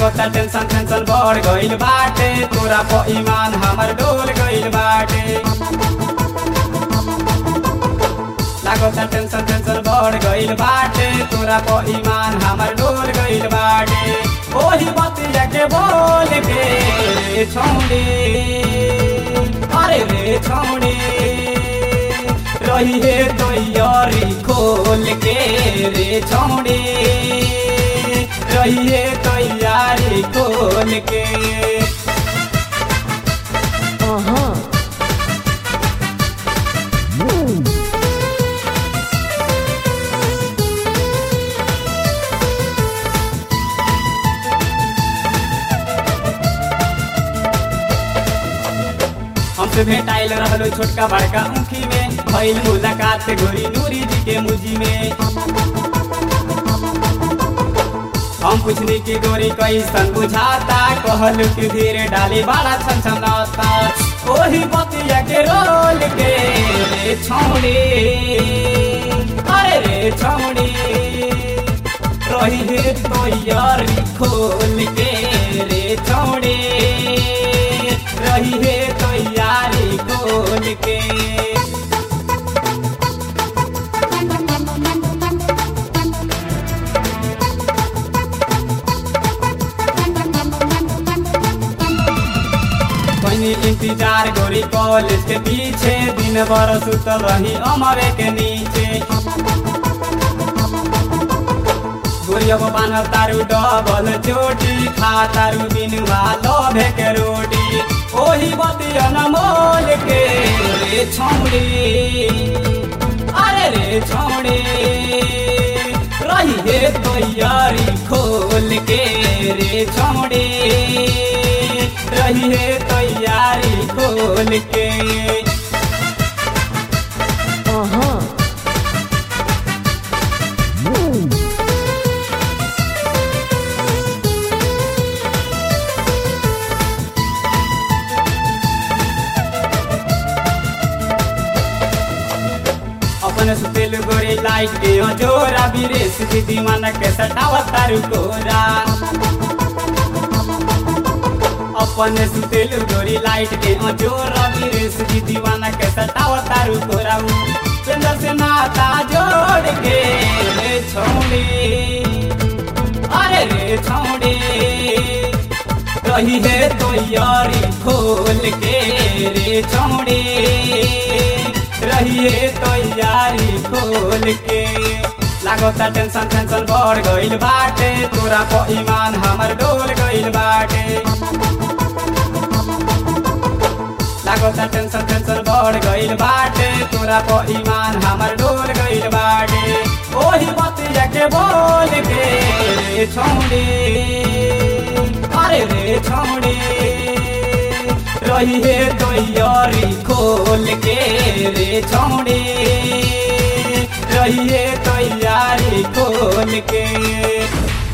लागता tension tension बढ़ गइल बाटे तोरा प ईमान हमर डोल गइल बाटे लागता टेंशन टेंशन बढ़ गइल बाटे तोरा प ईमान हमर डोल गइल बाटे ओही बतिया के बोल के रे छौड़ी अरे रे छौड़ी रही है तैयारी खोल के रे छौड़ी रही है तैयारी खोल के Uh-huh. हमसे भेटाइल रहलो छोटका बड़का ऊखी में भइल मुलाकात गोरी नूरी जी के मुजी में हम पूछनी की गोरी कैसन बुझाता कहलू कि धीरे डाली बड़ा छन छनाता ओही बतिया के रोल के रे छौड़ी अरे रे छौड़ी रही है तैयारी खोल के रे छौड़ी रही है तैयारी खोल के कोई इंतजार गोरी कॉलेज के पीछे दिन भर सुतल रही अमरे के नीचे गोरिया को बान्ह तारू डबल चोटी खा तारू बिनुआ लोभे के रोटी ओही बतिया न मोल के रे छौड़ी अरे रे छौड़ी रही है तैयारी खोल के रे छौड़ी रही है तैयारी खोल के Uh-huh. अपन सुतेलु गोरी लाइट के जोरा बिरेस जी दीवाना के सटावा तारू कोरा अपन सुतेलु गोरी लाइट के जोरा बिरेस जी दीवाना के सटावा तारू कोरा चंद्र से नाता जोड़ के रे छौड़ी अरे रे छौड़ी रही है तैयारी खोल के रे छौड़ी रही है तैयारी खोल के लागता टेंशन टेंशन बढ़ गइल बाटे तोरा प ईमान हमर डोल गइल बाटे लागता टेंशन टेंशन बढ़ गइल बाटे तोरा प ईमान हमर डोल गइल बाटे ओही बतिया के बोल के रे छौड़ी अरे रे छौड़ी रही है तैयारी खोल के रे छौड़ी रही है तैयारी खोल के